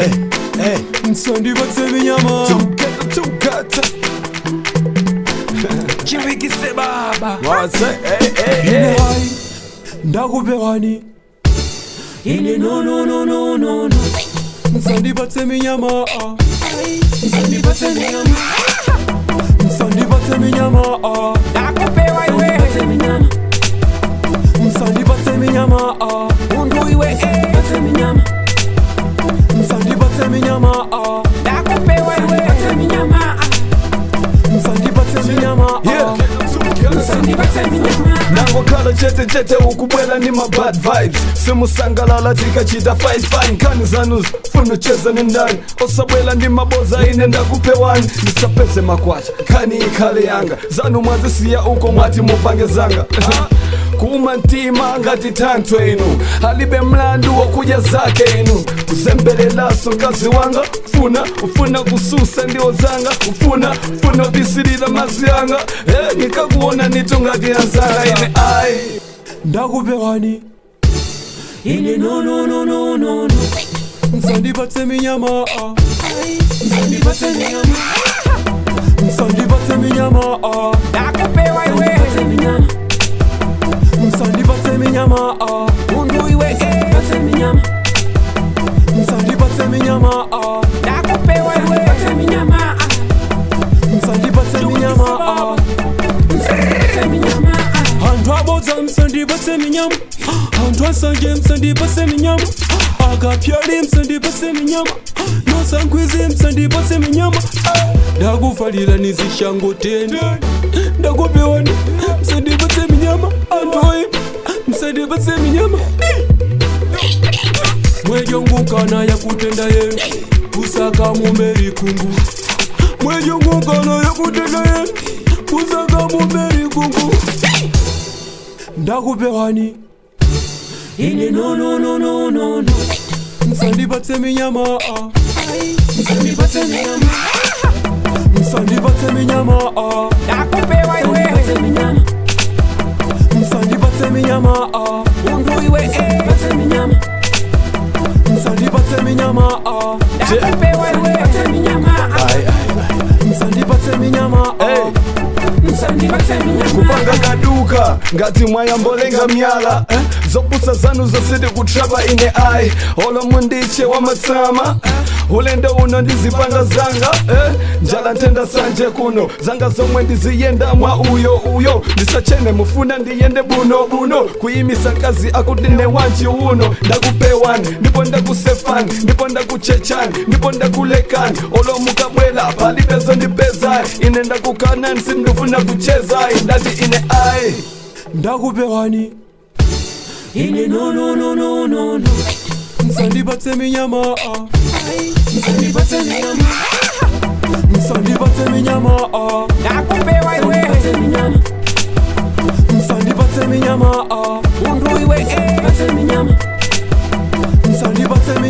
hey, hey. msandibatse minyama Tukata, tukata. chiwikise baba What's that? Hey, hey, ine hey. hai ndakupewani ine nononononono msandibatse minyama ah. msandibatse minyama msandibatse minyama ah. Nakupewa iwe Msandibatse minyama msandibatse minyama ah. Mundu iwe eh. msandibatse minyama msandibatse minyama ah. Nakupewa iwe msandibatse minyama msandibatse minyama Yeah. ah. Tukata. msandibatse minyama nangokhala chete chete ukubwela ni ma bad vibes simusangalala tikachita fine fine kani zanu funa ucheza ni ndani osabwela ndi maboza ine ndakupewani ndisapeze makwacha kani ikhale yanga zanu mwazisiya uko mwati mupange zanga kuma ntima ngati thanthwe inu alibe mlandu wokuja zake inu kuzembelelaso mkazi wanga funa ufuna kususa ndiwo zanga ufuna ufuna ubisilila mazi yanga eh, nikakuona nito ngati yanzanga ine ai ndakupewani ine nononononono msandibatse minyama ah. msandibatse minyama msandibatse minyama ah. Nakupewa iwe msandibatse minyama msandibatse minyama ah. Mundu iwe eh. msandibatse minyama msandibatse minyama ah. Nakupewa iwe msandibatse minyama msandibatse minyama ah. msandibatse minyama anthu abodza msandibatse minyama anthu asanje msandibatse minyama akapyali msandibatse minyama nosankwizi msandibatse minyama ndakufalira nizishango tene ndakupewani msandibatse minyama anthu oyipa msandibatse minyama mwejongukana yakutenda yenu kusaka mumeri kungu mwejongukana yakutenda yenu kusaka mumeri kungu ndakupewani ine nononononono msandibatse minyama ah. msandibatse minyama msandibatse minyama ah. Nakupewa iwe msandibatse minyama msandibatse minyama ah. Mundu iwe eh. msandibatse minyama msandibatse minyama ah. Nakupewa iwe msandibatse minyama ah. ai ai msandibatse minyama ah. Hey. msandibatse minyama kupanga kaduka ngati mwayambolenga myala eh? zopusa zanu zositi kutrapa ine ai olo mundiche wa matsama eh? ulendo uno ndizipanga zanga eh? njala ntenda sanje kuno zanga zomwe ndiziyenda mwa uyo uyo ndisachene mufuna ndiyende buno buno kuyimisa kazi akutine wanji uno ndakupewani ndipo ndakusefani ndipo ndakuchechani ndipo ndakulekani olo mukabwela palibezo ndipezai ine ndakukanani sindifuna kuchezai ndati ine ai ndakupewani ine nononononono msandibatse minyama ah. msandibatse minyama msandibatse minyama ah. Nakupewa iwe msandibatse minyama msandibatse minyama ah. Mundu iwe eh. msandibatse minyama msandibatse